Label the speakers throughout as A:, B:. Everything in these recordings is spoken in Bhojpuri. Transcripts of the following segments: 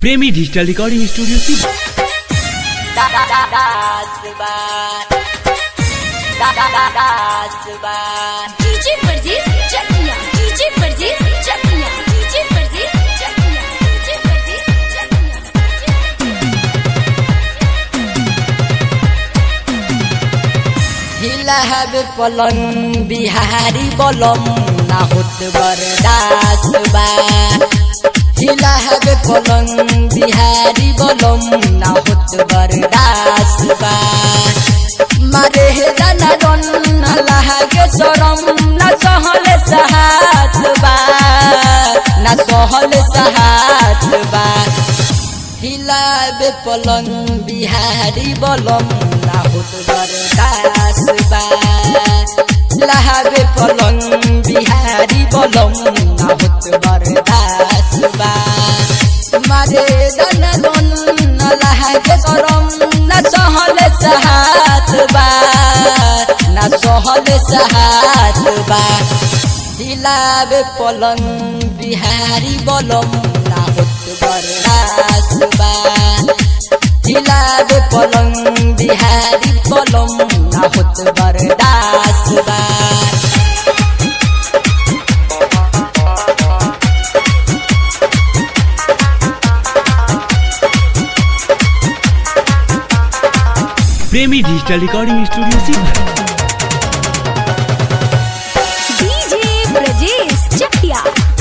A: प्रेमी डिजिटल रिकॉर्डिंग स्टूडियो सी
B: DJ Pardes Chakiya DJ Pardes Chakiya DJ Pardes Chakiya DJ Pardes चकिया
C: हिला हबे पलंग बिहारी बलम ना होत बरदास बा हिला हबे पलंग बिहारी बलम ना होत बरदास बा मारे हे दाना डन ना लागे शरम ना सहले सहात बा ना सहले सहात बा हिलाबे पलंग बिहारी बलम ना होत बरदास बा लहाबे पलंग बिहारी बलम ना होत बरदास बा मारे दन दन न लहागे सरम न सहले सहात बा न सहले सहात बा हिलाबे पलंग बिहारी बलम ना होत बरदास बा हिलाबे पलंग बिहारी बलम ना होत बरदास बा
A: प्रेमी डिजिटल रिकॉर्डिंग स्टूडियो सी
B: डीजे ब्रजेश चकिया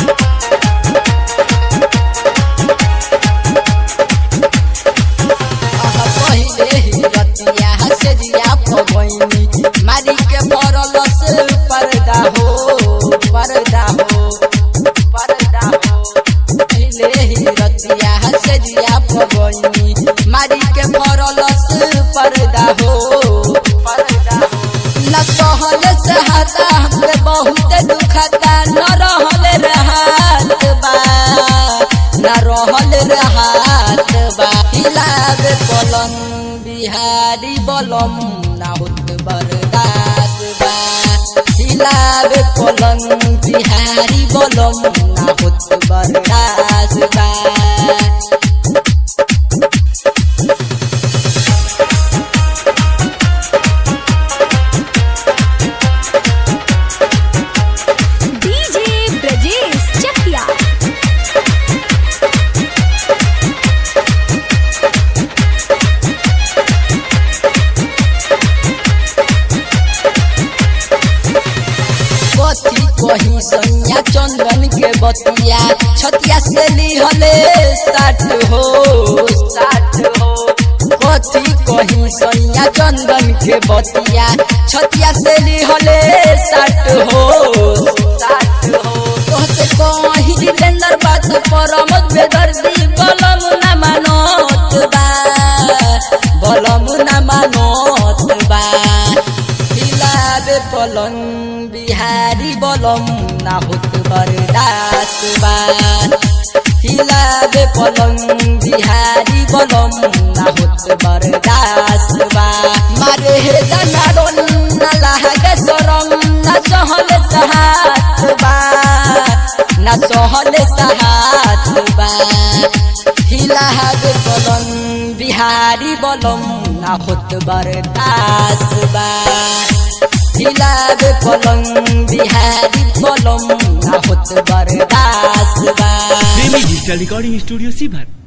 C: आहा पहिले ही रतिया से जिया पवैनी मारी के पड़ल से पर्दा हो पर्दा हो पर्दा हो पहिले ही रतिया से जिया पवैनी मारी के पड़ल से पर्दा हो पर्दा हो न सहल से हता हमके बहुत दुखता न रहल रहत बा न रहल रहत बा हिलाबे पलंग बिहारी बलम ना होत बरदास बा हिलाबे पलंग बिहारी बलम ना होत बरदास बा
B: डीजे ब्रजेश चकिया
C: कथी कही सैया चंदन के बतिया छतिया से लिहले साठ हो साठ हो कथी कही सैया चंदन के बतिया छतिया से लिहले साठ हो साठ हो तोहसे कही जितेंद्र बात परमत बेदर्दी बलम न मानत बा बलम न मानत बा हिलाबे पलंग बिहारी बलम ना होत बरदास बा हिलाबे पलंग बिहारी बलम ना होत बरदास बा मारे हे दाना रोन ना लागे सरम ना सहले सहात बा ना सहले सहात बा हिलाबे पलंग बिहारी बलम ना होत बरदास बा हिलाबे पलंग बिहारी बलम ना होत बरदास बा
A: प्रेमी डिजिटल रिकॉर्डिंग स्टूडियो सी